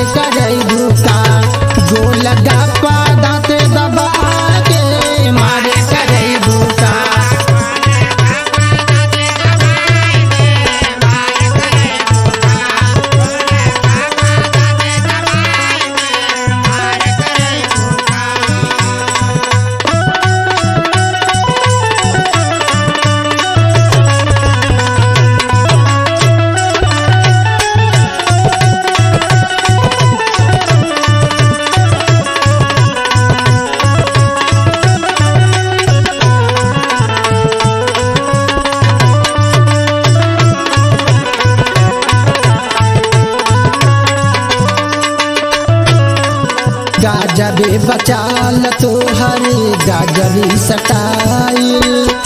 करई भूका गोल गप्पा दाते दबा के मारे करई भूका गाजबे बचाल तोहर गाजबी सटाई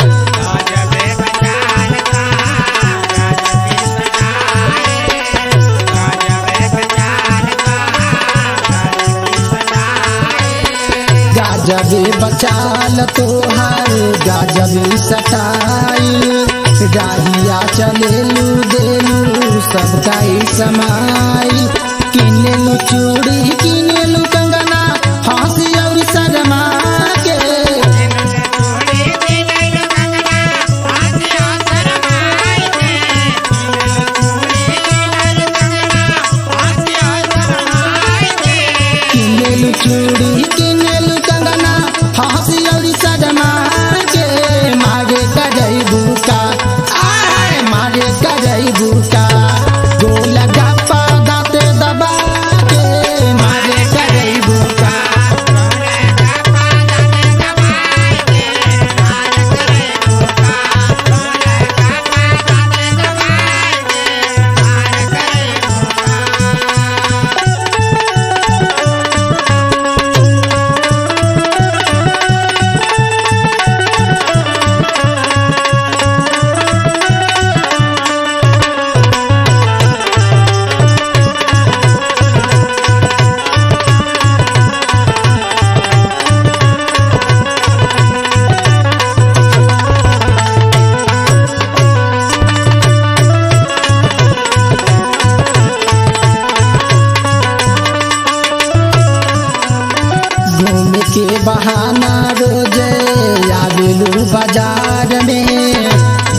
गाजबे बचाल तोहर गाजबी सटाई राहिया चलेलू देलू सबका समाई किनेलू चूड़ी किनेलू कंगना हंसी और शर्मा के किनेलू चूड़ी किनेलू कंगना हंसी और शर्मा के मारे करई भूका आय मारे करई भूका गोल गप्पा दाते दबा के मारे करई भूका घूम के बहाना रोजे आवेलू बाजार में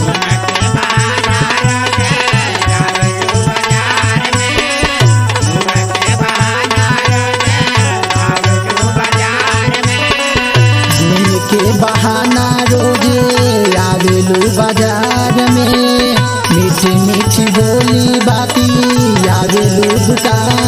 घूम के बहाना रोजे आवेलू बाजार में मीठी मीठी बोली बाती आवेलू दुकान